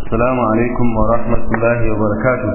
السلام عليكم ورحمة الله وبركاته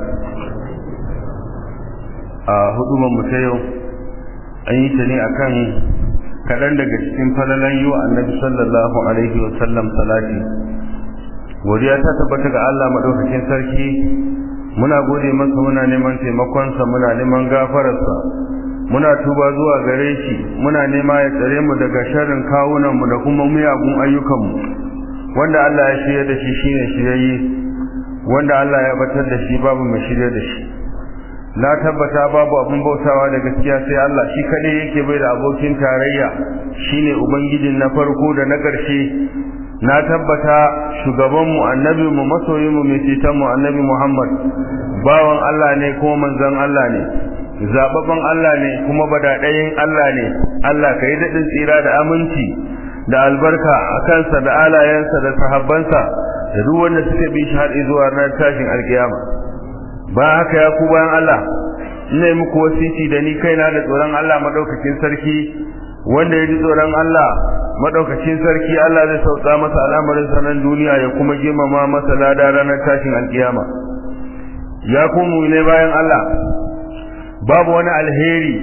a hudubar mu ta yau an yi ta ne akan kaɗan daga cikin falalan yi wa annabi sallallahu alaihi wa sallam salati godiya ta tabbata ga Allah madaukakin sarki muna gode masa muna neman taimakonsa muna neman gafararsa muna tuba zuwa gare shi muna nema ya tsare mu daga sharrin kawunan mu da kuma miyagun ayyukan mu wanda Allah ya shirya da shi shine shirye wanda Allah ya batar da shi babu mai shirye da shi na tabbata babu abin bautawa da gaskiya sai Allah shi kadai yake bai da abokin tarayya shine ubangijin na farko da na ƙarshe na tabbata shugaban mu annabi mu masoyin mu mai ceton mu annabi Muhammad bawan Allah ne kuma manzon Allah ne zababban Allah ne kuma badadayin Allah ne Allah kai dadin tsira da aminci da albarka a kansa da alayensa da sahabbansa da duk wanda suka bi shi har zuwa ran tashin alkiyama ba haka ya ku bayan Allah ina yi muku wasiti da ni kaina da tsoron Allah madaukakin sarki wanda ya ji tsoron Allah madaukakin sarki Allah zai sauka masa al'amarin sanan duniya ya kuma girmama masa lada ranar tashin alkiyama ya ku mu ne bayan Allah babu wani alheri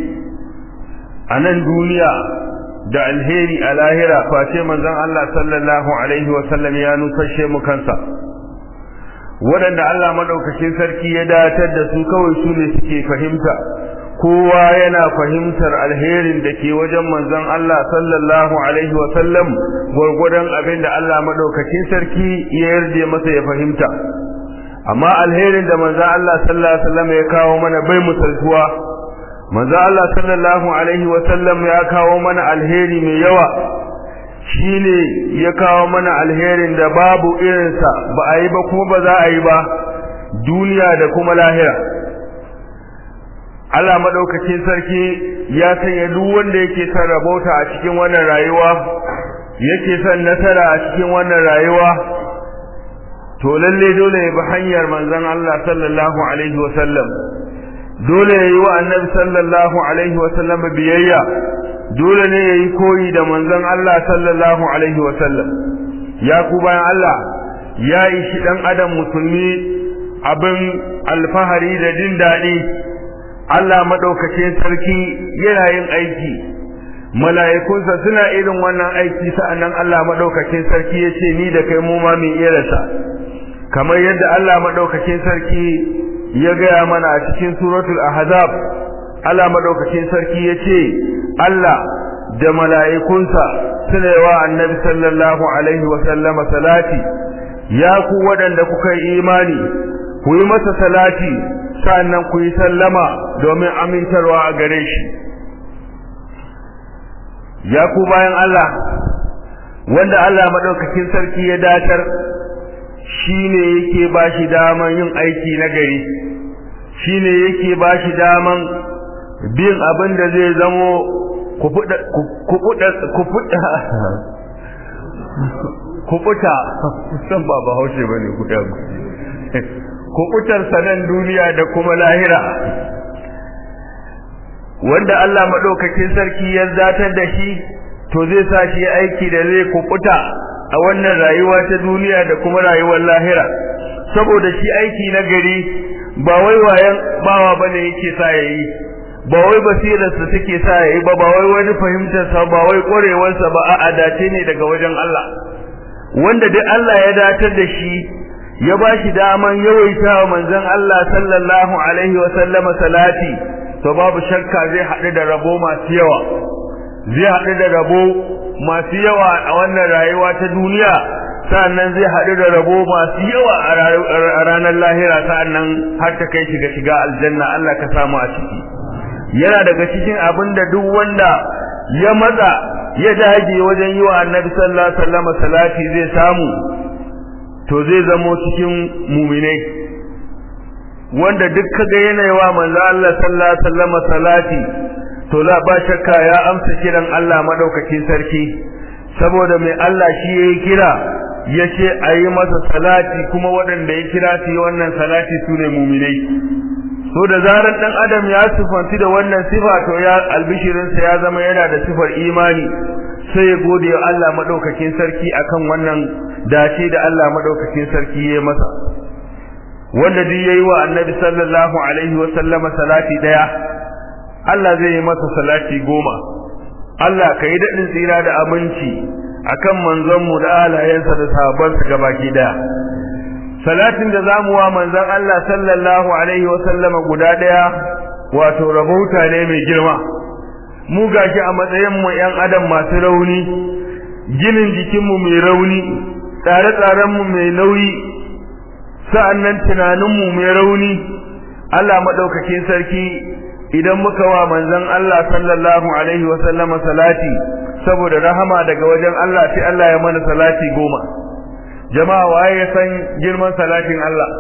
a nan duniya da alheri a lahira face manzon Allah sallallahu alaihi wa sallam ya nusashe mu kansa waɗanda Allah maɗaukakin sarki ya datar da su kawai su ne suke fahimta kowa yana fahimtar alherin da ke wajen manzon Allah sallallahu alaihi wa sallam gwargwadon abin da Allah maɗaukakin sarki ya yarje masa ya fahimta amma alherin da manzon Allah sallallahu alaihi wa sallam ya kawo mana bai musaltuwa manzon Allah sallallahu alaihi wa sallam ya kawo mana alheri mai yawa shine ya kawo mana alherin da babu irinsa ba a yi ba kuma ba za a yi ba duniya da kuma lahira Allah madaukakin sarki ya sanya duk wanda yake son rabauta a cikin wannan rayuwa yake son nasara a cikin wannan rayuwa to lalle dole ya bi hanyar manzon Allah sallallahu alaihi wasallam dole ya yi wa annabi sallallahu alaihi wasallam biyayya dole ne yayi koyi da manzon Allah sallallahu alaihi wa sallam ya ku bayan Allah ya yi shi dan adam musulmi abin alfahari da jin daɗi Allah madaukakin sarki yana yin aiki mala'ikunsa suna irin wannan aiki sa'annan Allah madaukakin sarki ya ce ni da kai mu ma min irasa kamar yadda Allah madaukakin sarki ya gaya mana a cikin suratul ahzab Allah madaukakin sarki ya ce Allah da mala'ikunsa suna wa annabi sallallahu alaihi wa sallama salati ya ku waɗanda kuka yi imani ku yi masa salati sannan ku yi sallama domin amintarwa a gare shi ya ku bayan Allah wanda Allah madaukakin sarki ya datar shine yake bashi daman yin aiki na gari shine yake bashi daman bin abin da zai zamo kufuta san ba ba haushe ba ne kuɗa kufutar sanan duniya da kuma lahira wanda Allah maɗaukakin sarki ya zatar da shi to zai sa shi aiki da zai kufuta a wannan rayuwa ta duniya da kuma rayuwar lahira saboda shi aiki na gari ba wai wayan bawa bane yake sa yayi ba wai basirarsa take sa yayi ba ba wai wani fahimtarsa ba wai ƙwarewarsa ba a dace ne daga wajen Allah wanda duk Allah ya datar da shi ya ba shi daman yawaita wa manzon Allah sallallahu alaihi wa sallama salati to babu shakka zai haɗu da rabo masu yawa zai haɗu da rabo masu yawa a wannan rayuwa ta duniya sa'annan zai haɗu da rabo masu yawa a ranar lahira sa'annan har ta kai shiga shiga aljanna Allah ka samu a ciki yana daga cikin abin da duk wanda ya matsa ya dage wajen yi wa annabi sallallahu alaihi wasallam salati zai samu to zai zamo cikin muminai wanda duk kaga yana wa manzo Allah sallallahu alaihi wasallam salati to la ba shakka ya amsa kiran Allah madaukakin sarki saboda mai Allah shi yayi kira yace ayi masa salati kuma waɗanda ya kira su yi wannan salati sune muminai so da zarar dan adam ya sifanci da wannan sifa to ya albishirin sa ya zama yana da sifar imani sai ya gode wa Allah madaukakin sarki akan wannan dace da Allah madaukakin sarki ya masa wanda duk yayi wa annabi sallallahu alaihi wa sallama salati daya Allah zai yi masa salati goma Allah kai daɗin tsira da aminci akan manzon mu da alayensa da sahabbansa gabaki daya salatin da zamu wa manzon Allah sallallahu alaihi wa sallama guda daya wato rabauta ne mai girma mu gashi a matsayin mu yan adam masu rauni ginin jikin mu mai rauni tsare-tsaren mu mai nauyi sa'annan tunanin mu mai rauni Allah madaukakin sarki idan muka wa manzon Allah sallallahu alaihi wa sallama salati saboda rahama daga wajen Allah sai Allah ya mana salati goma jama'a waye ya san girman salatin Allah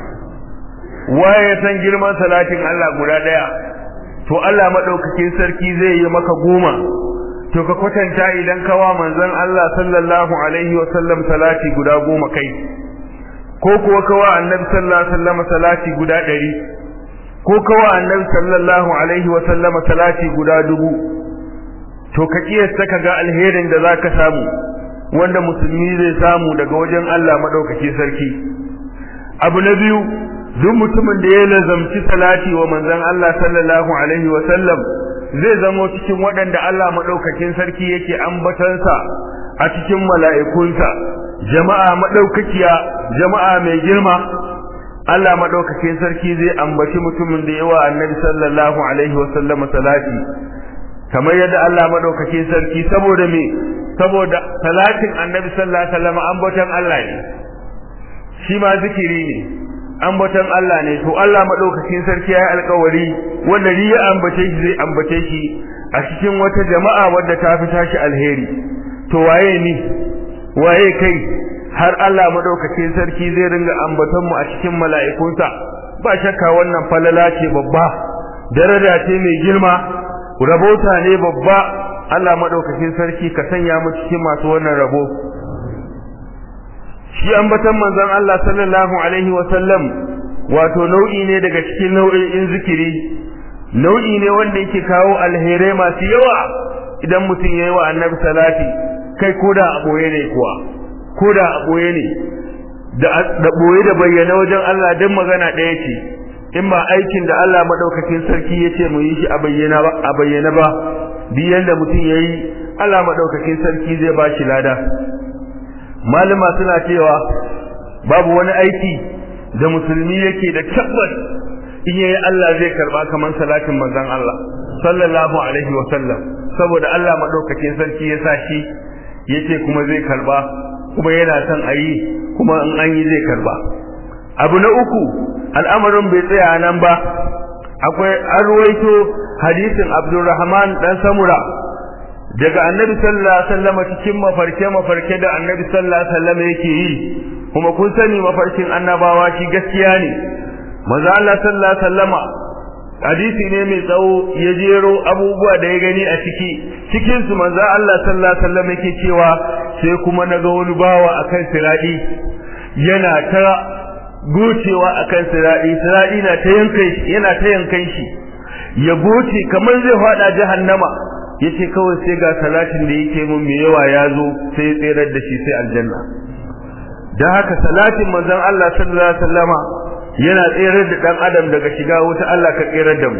waye ya san girman salatin Allah guda daya to Allah madaukakin sarki zai yi maka goma to ka kwatanta idan ka wa manzon Allah sallallahu alaihi wa sallam salati guda goma kai ko kuwa ka wa annabi sallallahu alaihi wa sallam salati guda ɗari ko ka wa annabi sallallahu alaihi wa sallam salati guda dubu to ka kiyasta ka ga alherin da zaka samu wanda musulmi zai samu daga wajen Allah madaukaki sarki abu na biyu duk mutumin da ya lazamci salati wa manzon Allah sallallahu alaihi wa sallam zai zamo cikin waɗanda Allah madaukakin sarki yake ambatansa a cikin mala'ikunsa jama'a madaukakiya jama'a mai girma Allah madaukakin sarki zai ambaci mutumin da yawa annabi sallallahu alaihi wa sallam salati kamar yadda Allah madaukakin sarki saboda me saboda salatin annabi sallallahu alaihi wasallam ambaton Allah ne shi ma zikiri ne ambaton Allah ne to Allah madaukakin sarki ya yi alƙawari wanda ni ya ambace shi zai ambace shi a cikin wata jama'a wadda ta fi tashi alheri to waye ni waye kai har Allah madaukakin sarki zai ringa ambaton mu a cikin mala'ikunsa ba shakka wannan falala ce babba daraja ce mai girma rabota ne babba Allah madaukakin sarki ka sanya mu cikin masu wannan rabo shi ambatan manzon Allah sallallahu alaihi wa sallam wato nau'i ne daga cikin nau'in zikiri nau'i ne wanda yake kawo alherai masu yawa idan mutum yayi wa annabi salati kai koda a boye ne kuwa koda a boye ne da da boye da bayyana wajen Allah dan magana ɗaya ce in ba aikin da Allah madaukakin sarki yace mu yi shi a bayyana ba a bayyana ba biyan da mutum yayi Allah madaukakin sarki zai ba shi lada malama suna cewa babu wani aiki da musulmi yake da tabbas in yayi Allah zai karba kaman salatin manzon Allah sallallahu alaihi wa sallam saboda Allah madaukakin sarki ya sa shi yace kuma zai karba kuma yana son ayi kuma in an yi zai karba abu na uku al'amarin bai tsaya nan ba akwai an ruwaito hadisin Abdulrahman dan Samura daga Annabi sallallahu alaihi wasallam cikin mafarke mafarke da Annabi sallallahu alaihi wasallam yake yi kuma kun sani mafarkin annabawa shi gaskiya ne manzo Allah sallallahu alaihi wasallama hadisi ne mai tsawo ya jero abubuwa da ya gani a ciki cikin su manzo Allah sallallahu alaihi wasallam yake cewa sai kuma naga wani bawa akan siradi yana ta gocewa akan siradi siradi na ta yankan shi yana ta yankan shi ya goce kamar zai fada jahannama yace kawai sai ga salatin da yake mun mai yawa ya zo sai ya tsirar da shi sai aljanna dan haka salatin manzon Allah sallallahu alaihi wasallama yana tsirar da dan adam daga shiga wuta Allah ka tsirar da mu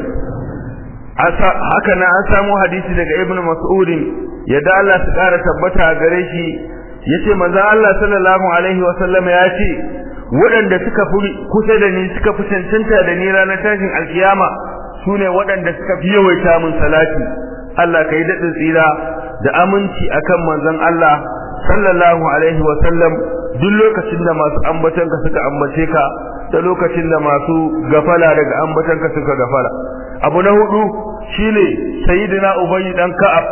haka na an samu hadisi daga ibnu mas'ud yadda Allah su kara tabbata gare shi yace manzon Allah sallallahu alaihi wasallama ya ce waɗanda suka fi kusa da ni suka fi cancanta da ni ranar tashin alkiyama sune waɗanda suka fi yawaita mun salati Allah kai daɗin tsira da aminci akan manzon Allah sallallahu alaihi wa sallam duk lokacin da masu ambatan ka suka ambace ka da lokacin da masu gafala daga ambatan ka suka gafala abu na hudu shine sayyidina ubayy dan ka'ab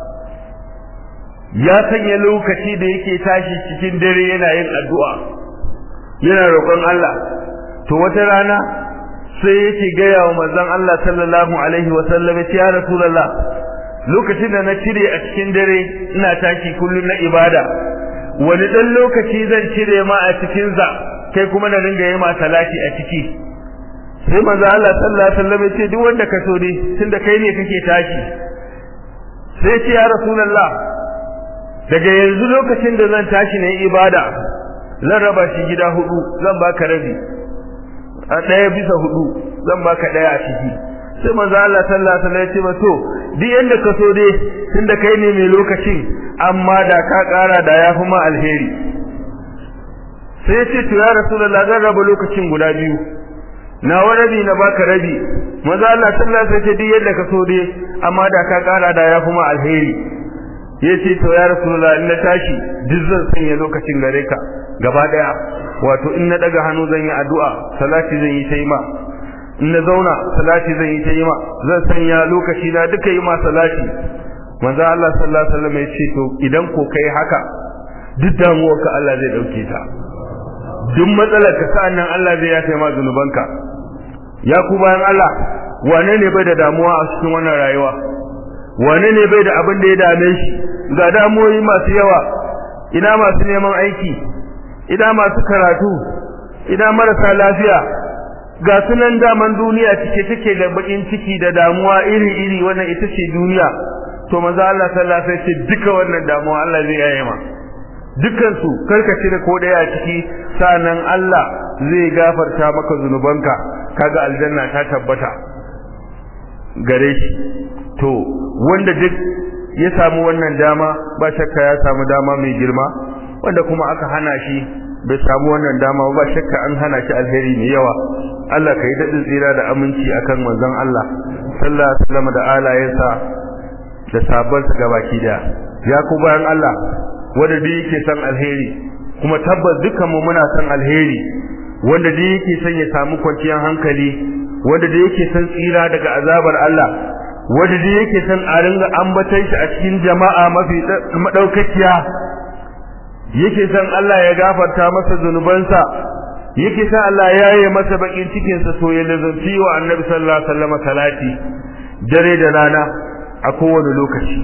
ya sanya lokaci da yake tashi cikin dare yana yin addu'a yana roƙon Allah to wata rana sai yake gaya wa manzon Allah sallallahu alaihi wa sallam ya rasulullah lokacin da na cire a cikin dare ina tashi kullun na ibada wani dan lokaci zan cire ma a cikin za kai kuma na ringa yi ma salati a ciki sai manzo Allah sallallahu alaihi wasallam ya ce duk wanda ka so ne tunda kai ne kake tashi sai ce ya rasulullah daga yanzu lokacin da zan tashi na yi ibada zan raba shi gida hudu zan baka rabi a ɗaya bisa hudu zan baka ɗaya a ciki sai manzo Allah sallallahu alaihi wasallam ya ce ba to duk yanda ka so dai tunda kai ne mai lokacin amma da ka ƙara da yafi ma alheri sai ya ce to ya rasulullah zan raba lokacin guda biyu na rabi na baka rabi manzo Allah sallallahu alaihi wasallam ya ce duk yanda ka so dai amma da ka ƙara da yafi ma alheri yace to ya rasulullah in na tashi duk zan sanya lokacin gare ka gaba daya wato in na daga hannu zan yi addu'a salati zan yi ta yi ma in na zauna salati zan yi ta yi ma zan sanya lokaci na duka yi ma salati manzo Allah sallallahu alaihi wasallam ya ce to idan ko kai haka duk damuwar ka Allah zai dauke ta duk matsalar ka sa'annan Allah zai yafe ma zunubanka ya ku bayan Allah wane ne bai da damuwa a cikin wannan rayuwa wane ne bai da abin da ya dame shi ga damuwoyi masu yawa ina masu neman aiki ina masu karatu ina marasa lafiya ga sunan daman duniya cike take da bakin ciki da damuwa iri-iri wannan ita ce duniya to manzo Allah sallallahu alaihi wasallam duka wannan damuwa Allah zai yaye ma dukkan su karkace da ko daya a ciki sanan Allah zai gafarta maka zunubanka kaga aljanna ta tabbata gare shi to wanda duk ya samu wannan dama ba shakka ya samu dama mai girma wanda kuma aka hana shi bai samu wannan dama ba shakka an hana shi alheri mai yawa Allah ka yi daɗin tsira da aminci akan manzon Allah sallallahu alaihi wasallam da alayensa da sabansa gabaki daya ya ku bayan Allah wanda duk yake son alheri kuma tabbas dukkan mu muna son alheri wanda duk yake son ya samu kwanciyar hankali wanda duk yake son tsira daga azabar Allah wanda duk yake son a ringa ambaton shi a cikin jama'a mafi madaukakiya yake son Allah ya gafarta masa zunubansa yake son Allah ya yi masa bakin cikin sa so ya lazanci wa Annabi sallallahu alaihi wasallam salati dare da rana a kowane lokaci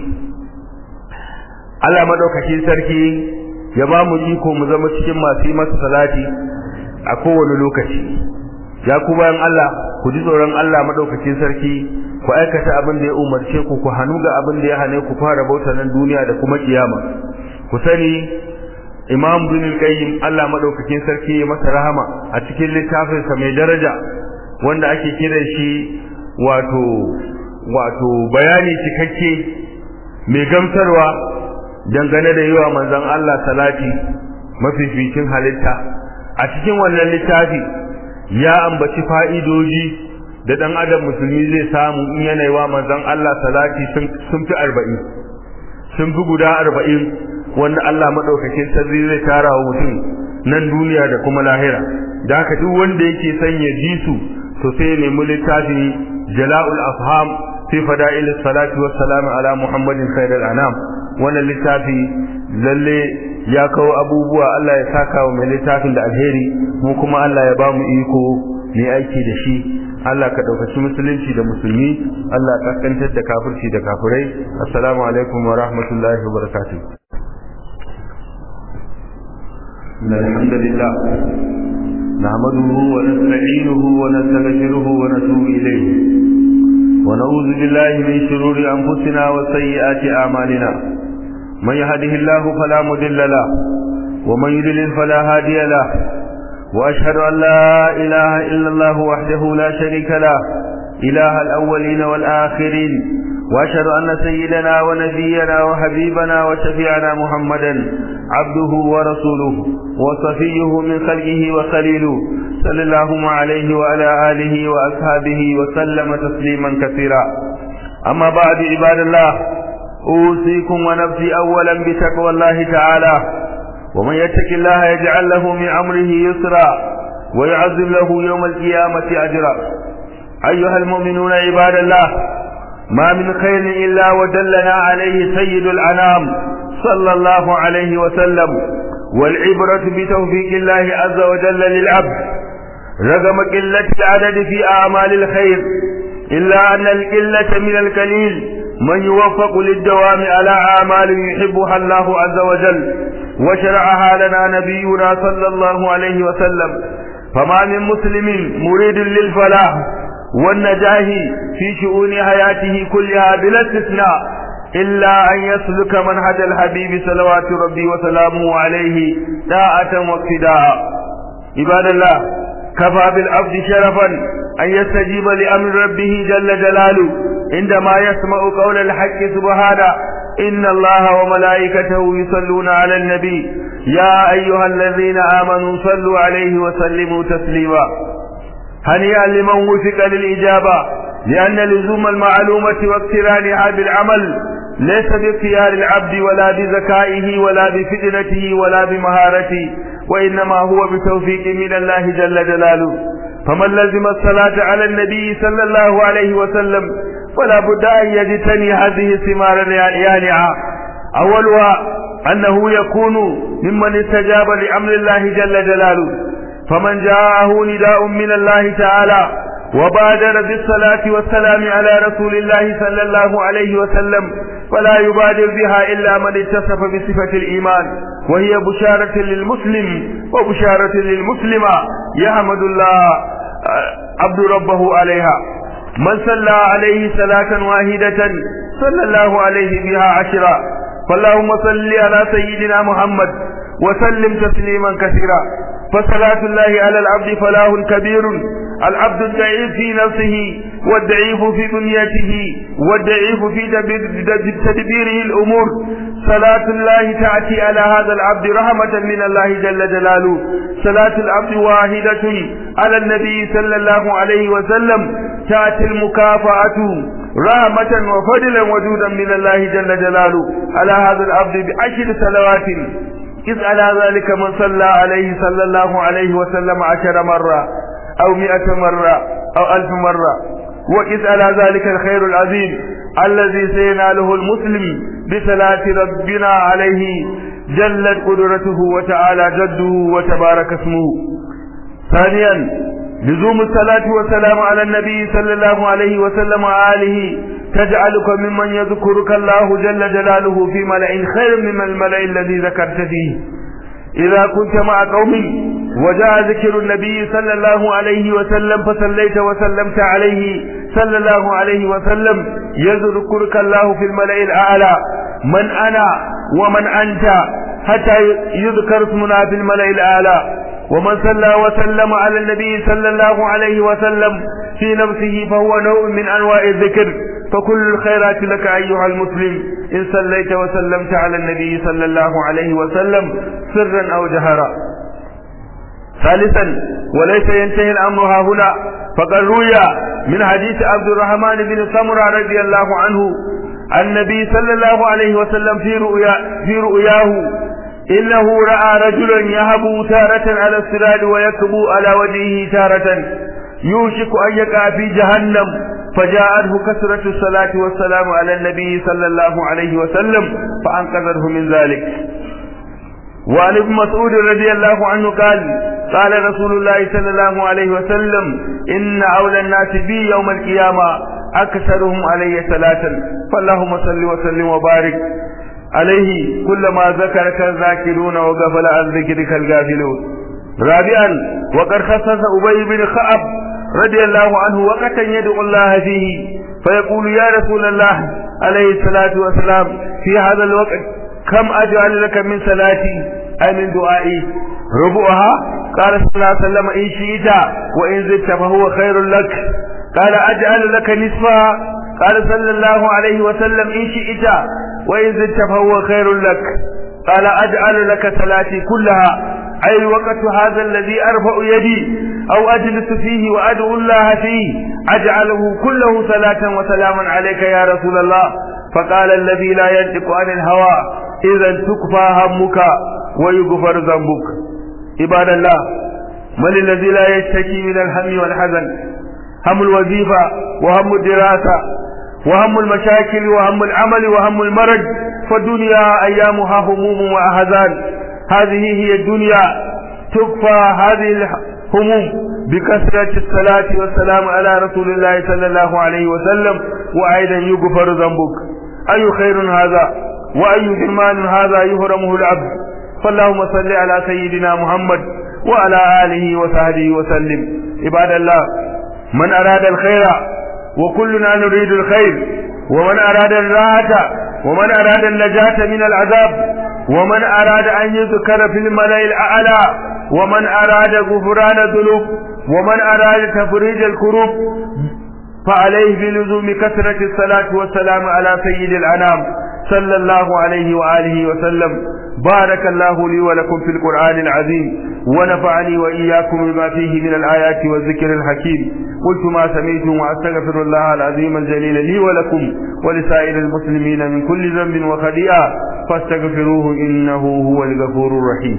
Allah madaukakin sarki ya ba mu iko mu zama cikin masu yi masa salati a kowane lokaci ya ku bayan Allah ku ji tsoron Allah madaukakin sarki ku aikata abin da ya umarce ku ku hanu ga abin da ya hane ku fara bautar nan duniya da kuma kiyama ku sani Imam Ibn Qayyim Allah madaukakin sarki ya masa rahama a cikin littafin sa mai daraja wanda ake kiran shi wato wato bayani cikakke mai gamsarwa dangane da yiwa manzon Allah salati mafificin halitta a cikin wannan littafi ya ambaci fa'idoji da dan adam musulmi zai samu in yana yi wa manzon Allah salati sun fi arba'in sun fi guda arba'in wanda Allah maɗaukakin sarri zai tara wa mutum nan duniya da kuma lahira da haka duk wanda yake son ya ji su to sai ya nemi littafi jala'ul afham fi fada'il salati was salam ala muhammadin khairul anam wannan littafi lalle ya kawo abubuwa Allah ya saka wa mai littafin da alheri mu kuma Allah ya ba mu iko mai aiki da shi Allah ka ɗaukaci musulunci da musulmi Allah ka kaskantar da kafirci da kafirai assalamu alaikum wa rahmatullahi wa barakatuh الحمد لله نحمده ونستعينه ونستغفره ونتوب إليه ونعوذ بالله من شرور أنفسنا وسيئات أعمالنا من يهده الله فلا مضل له ومن يضلل فلا هادي له وأشهد أن لا إله إلا الله وحده لا شريك له إله الأولين والآخرين وأشهد أن سيدنا ونبينا وحبيبنا وشفيعنا محمدا عبده ورسوله وصفيه من خلقه وخليله صلى الله عليه وعلى آله وأصحابه وسلم تسليما كثيرا أما بعد عباد الله أوصيكم ونفسي أولا بتقوى الله تعالى ومن يتق الله يجعل له من أمره يسرا ويعظم له يوم القيامة أجرا أيها المؤمنون عباد الله ما من خير إلا ودلنا عليه سيد الأنام صلى الله عليه وسلم والعبرة بتوفيق الله عز وجل للعبد رغم قلة العدد في أعمال الخير إلا أن القلة من القليل من يوفق للدوام على أعمال يحبها الله عز وجل وشرعها لنا نبينا صلى الله عليه وسلم فما من مسلم مريد للفلاح والنجاه في شؤون حياته كلها بلا استثناء إلا أن يسلك منهج الحبيب صلوات ربي وسلامه عليه داعة واقتداء عباد الله كفى بالعبد شرفا أن يستجيب لأمر ربه جل جلاله عندما يسمع قول الحق سبحانه إن الله وملائكته يصلون على النبي يا أيها الذين آمنوا صلوا عليه وسلموا تسليما هنيئا لمن وفق للإجابة لأن لزوم المعلومة واقترانها بالعمل ليس باختيار العبد ولا بذكائه ولا بفتنته ولا بمهارته وإنما هو بتوفيق من الله جل جلاله فمن لزم الصلاة على النبي صلى الله عليه وسلم فلا بد أن يجتني هذه الثمار اليانعة أولها أنه يكون ممن استجاب لأمر الله جل جلاله فمن جاءه نداء من الله تعالى وبادر بالصلاة والسلام على رسول الله صلى الله عليه وسلم فلا يبادر بها إلا من اتصف بصفة الإيمان وهي بشارة للمسلم وبشارة للمسلمة يحمد الله عبد ربه عليها من صلى عليه صلاة واحدة صلى الله عليه بها عشرا فاللهم صل على سيدنا محمد وسلم تسليما كثيرا فصلاة الله على العبد فلاه كبير العبد الضعيف في نفسه والضعيف في بنيته والضعيف في تدبيره الأمور صلاة الله تأتي على هذا العبد رحمة من الله جل جلاله صلاة العبد واحدة على النبي صلى الله عليه وسلم تأتي المكافأة رحمة وفضلا وجودا من الله جل جلاله على هذا العبد بعشر صلوات إذ على ذلك من صلى عليه صلى الله عليه وسلم عشر مرة أو مئة مرة أو ألف مرة وإذ على ذلك الخير العظيم الذي سيناله المسلم بصلاة ربنا عليه جلت قدرته وتعالى جده وتبارك اسمه ثانيا لزوم الصلاة والسلام على النبي صلى الله عليه وسلم وآله تجعلك ممن يذكرك الله جل جلاله في ملأ خير من الملأ الذي ذكرت فيه إذا كنت مع قوم وجاء ذكر النبي صلى الله عليه وسلم فصليت وسلمت عليه صلى الله عليه وسلم يذكرك الله في الملأ الأعلى من أنا ومن أنت حتى يذكر اسمنا في الملأ الأعلى ومن صلى وسلم على النبي صلى الله عليه وسلم في نفسه فهو نوع من أنواع الذكر فكل الخيرات لك أيها المسلم إن صليت وسلمت على النبي صلى الله عليه وسلم سرا أو جهرا ثالثا وليس ينتهي الأمر ها هنا فقد روي من حديث عبد الرحمن بن سمرة رضي الله عنه النبي صلى الله عليه وسلم في رؤيا في رؤياه إنه رأى رجلا يهب تارة على الصراط ويكبو على وجهه تارة يوشك أن يقع في جهنم فجاءته كثرة الصلاة والسلام على النبي صلى الله عليه وسلم فأنقذه من ذلك وعن ابن مسعود رضي الله عنه قال قال رسول الله صلى الله عليه وسلم إن أولى الناس بي يوم القيامة أكثرهم علي صلاة فاللهم صل وسلم وبارك عليه كلما ذكرك الذاكرون وغفل عن ذكرك الغافلون رابعا وقد خصص أبي بن خعب رضي الله عنه وقتا يدعو الله فيه فيقول يا رسول الله عليه الصلاة والسلام في هذا الوقت كم أجعل لك من صلاتي أي من دعائي ربعها قال صلى الله عليه وسلم إن شئت وإن زدت فهو خير لك قال أجعل لك نصفها قال صلى الله عليه وسلم إن شئت وإن زدت فهو خير لك قال أجعل لك صلاتي كلها أي الوقت هذا الذي أرفع يدي أو أجلس فيه وأدعو الله فيه أجعله كله صلاة وسلاما عليك يا رسول الله فقال الذي لا ينطق عن الهوى إذا تكفى همك ويغفر ذنبك عباد الله من الذي لا يشتكي من الهم والحزن هم الوظيفة وهم الدراسة وهم المشاكل وهم العمل وهم المرض فالدنيا أيامها هموم وأحزان هذه هي الدنيا تكفى هذه الهموم بكثرة الصلاة والسلام على رسول الله صلى الله عليه وسلم وأيضا يغفر ذنبك أي خير هذا وأي حرمان هذا يهرمه العبد فاللهم صل على سيدنا محمد وعلى آله وصحبه وسلم عباد الله من أراد الخير وكلنا نريد الخير ومن أراد الراحة ومن أراد النجاة من العذاب ومن أراد أن يذكر في الملأ الأعلى ومن أراد غفران الذنوب ومن أراد تفريج الكروب فعليه بلزوم كثرة الصلاة والسلام على سيد الأنام صلى الله عليه وآله وسلم بارك الله لي ولكم في القرآن العظيم ونفعني وإياكم بما فيه من الآيات والذكر الحكيم قلت ما سمعتم وأستغفر الله العظيم الجليل لي ولكم ولسائر المسلمين من كل ذنب وخطيئة فاستغفروه إنه هو الغفور الرحيم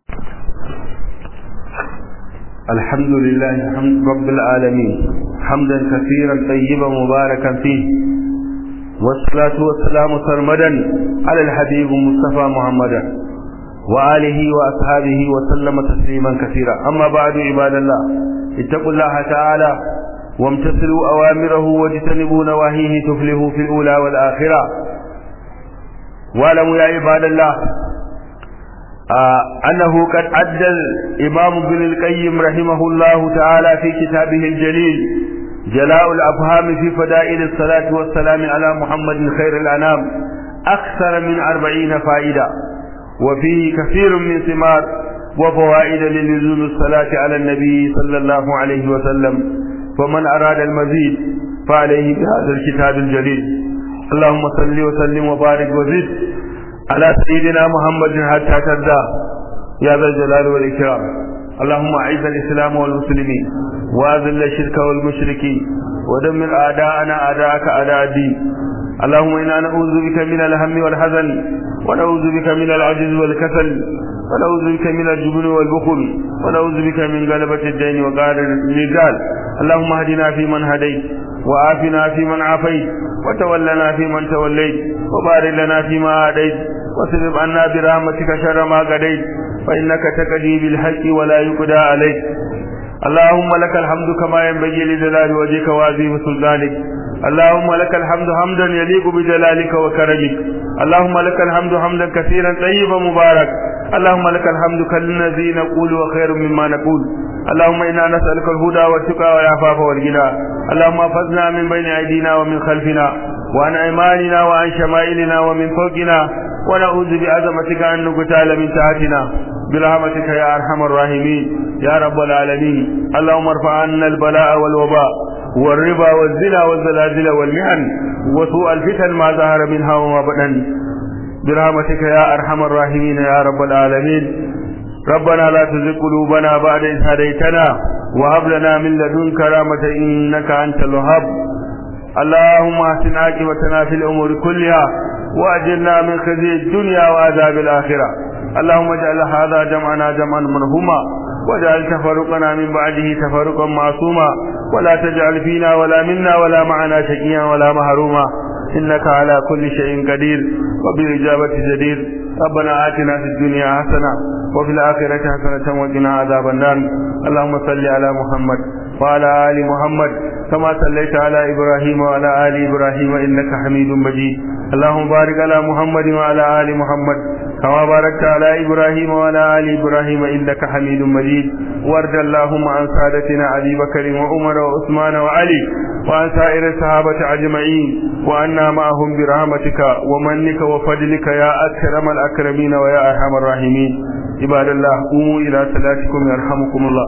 الحمد لله حمد رب العالمين حمدا كثيرا طيبا مباركا فيه والصلاة والسلام سرمدا على الحبيب مصطفى محمدا وآله وأصحابه وسلم تسليما كثيرا أما بعد عباد الله اتقوا الله تعالى وامتثلوا أوامره واجتنبوا نواهيه تفلحوا في الأولى والآخرة واعلموا يا عباد الله آه أنه قد أدى الإمام ابن القيم رحمه الله تعالى في كتابه الجليل جلاء الأفهام في فدائل الصلاة والسلام على محمد خير الأنام أكثر من أربعين فائدة وفيه كثير من ثمار وفوائد للزوم الصلاة على النبي صلى الله عليه وسلم فمن أراد المزيد فعليه بهذا الكتاب الجليل اللهم صل وسلم وبارك وزد على سيدنا محمد حتى ترضى يا ذا الجلال والإكرام اللهم أعز الإسلام والمسلمين وأذل الشرك والمشركين ودمر أعداءنا أعداءك أعداء الدين اللهم إنا نعوذ بك من الهم والحزن ونعوذ بك من العجز والكسل ونعوذ بك من الجبن والبخل ونعوذ بك من غلبة الدين وقهر الرجال اللهم اهدنا فيمن هديت وعافنا فيمن عافيت وتولنا فيمن توليت وبارك لنا فيما أعديت واصرف عنا برحمتك شر ما قضيت فإنك تقضي بالحق ولا يقضى عليك اللهم لك الحمد كما ينبغي لجلال وجهك وعظيم سلطانك اللهم لك الحمد حمدا يليق بجلالك وكرمك اللهم لك الحمد حمدا كثيرا طيبا مبارك اللهم لك الحمد كالذي نقول وخير مما نقول اللهم انا نسالك الهدى والتقى والعفاف والغنى اللهم احفظنا من بين ايدينا ومن خلفنا وعن ايماننا وعن شمائلنا ومن فوقنا ونعوذ بعظمتك ان نقتال من تحتنا برحمتك يا ارحم الراحمين يا رب العالمين اللهم ارفع عنا البلاء والوباء والربا والزنا والزلازل والمحن وسوء الفتن ما ظهر منها وما بطن برحمتك يا ارحم الراحمين يا رب العالمين ربنا لا تزغ قلوبنا بعد إذ هديتنا وهب لنا من لدنك رحمة إنك أنت الوهاب اللهم احسن عاقبتنا في الأمور كلها وأجرنا من خزي الدنيا وعذاب الآخرة اللهم اجعل هذا جمعنا جمعا مرحوما واجعل تفرقنا من بعده تفرقا معصوما ولا تجعل فينا ولا منا ولا معنا شقيا ولا محروما إنك على كل شيء قدير وبالإجابة جدير ربنا آتنا في الدنيا حسنة وفي الآخرة حسنة وقنا عذاب النار اللهم صل على محمد وعلى آل محمد كما صليت على إبراهيم وعلى آل إبراهيم إنك حميد مجيد اللهم بارك على محمد وعلى آل محمد كما باركت على إبراهيم وعلى آل إبراهيم إنك حميد مجيد وارض اللهم عن سادتنا أبي بكر وعمر وعثمان وعلي وعن سائر الصحابة أجمعين وأنا معهم برحمتك ومنك وفضلك يا أكرم الأكرمين ويا أرحم الراحمين عباد الله قوموا إلى صلاتكم يرحمكم الله